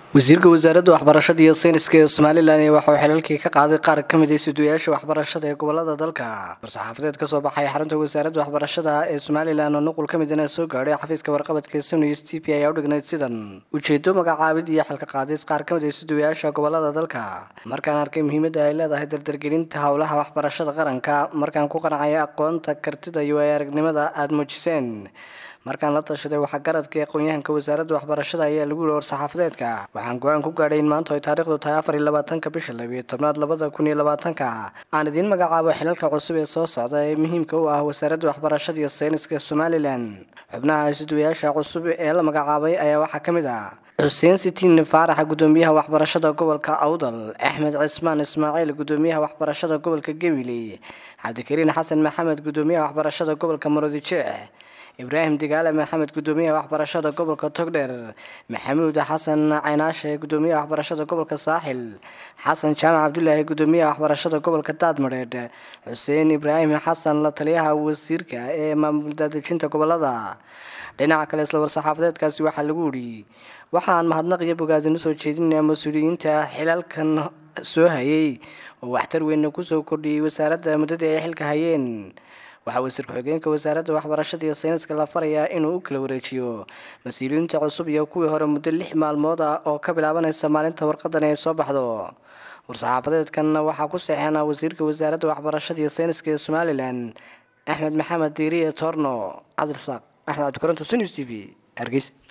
wasiirka wasaaradda waxbarashada iyo sayniska ee somalilan waxauu xilalkii ka qaaday qaar ka mid a suduyaasha waxbarashada ee gobolada dalka war-saxaafadeed kasoo baxay xarunta wasaaradda waxbarashada ee somalilan oo nuqul ka midana soo gaadhay xafiiska warqabadka sunus t v ayaa u dhignayd sidan ujeedo magacaabid iyo xilka qaadis qaar ka mid a suduyaasha gobolada dalka markaan arkay muhiimadda ay leedahay dardargelinta howlaha waxbarashada qaranka markaan ku qancaya aqoonta kartida iyo waay aragnimada aada muujiseen markaan la tashaday waxaa garadka aqoon-yahanka wasaaradda waxbarashada ayaa lagu yihi war-saxaafadeedka waxaan go-aan ku gaadhay in maanta ay taariikhdu tahay afar iyo labaatanka bisha labiyo tobnaad labada kun iyo labaatanka aan idiin magacaabo xilalka cusub ee soo socda ee muhiimka u ah wasaaradda waxbarashada iyo sayniska somalilan xubnaha isuduwayaasha cusub ee la magacaabay ayaa waxaa ka mid ah xuseen sitiin faaraxa gudoomiyaha waxbarashada gobolka awdal axmed cismaan ismaaciil gudoomiyaha waxbarashada gobolka gabiley cabdikariin xasan maxamed gudoomiyaha waxbarashada gobolka marodijeex ibraahim digaale maxamed gudoomiyaha waxbarashada gobolka togdheer maxamuud xasan caynaashe gudoomiyaha waxbarashada gobolka saaxil xasan jaamac cabdulaahi gudoomiyaha waxbarashada gobolka daadmadheedh xuseen ibraahim xasan la taliyaha wasiirka ee maamul daadejinta gobolada dhinaca kale isla war-saxaafadeedkaasi waxaa lagu yidhi waxaan mahadnaq iyo bogaadin usoo jeedinayaa mas-uuliyiinta xilalkan soo hayay oo waxtar weynna kusoo kordhiyey wasaaradda muddadii ay xilka hayeen waxaa wasiir ku-xigeenka wasaaradda waxbarashada iyo sayniska la farayaa inuu u kala wareejiyo mas-uuliyiinta cusub iyo kuwii hore muddo lix maalmood ah oo ka bilaabanaysa maalinta warqadan ay soo baxdo war-saxaafadeedkan waxaa ku saxeena wasiirka wasaaradda waxbarashada iyo sayniska ee somalilan axmed maxamed diiriye toorno cabdirasaaq axmed cabdikoronto sunus t v hargeysa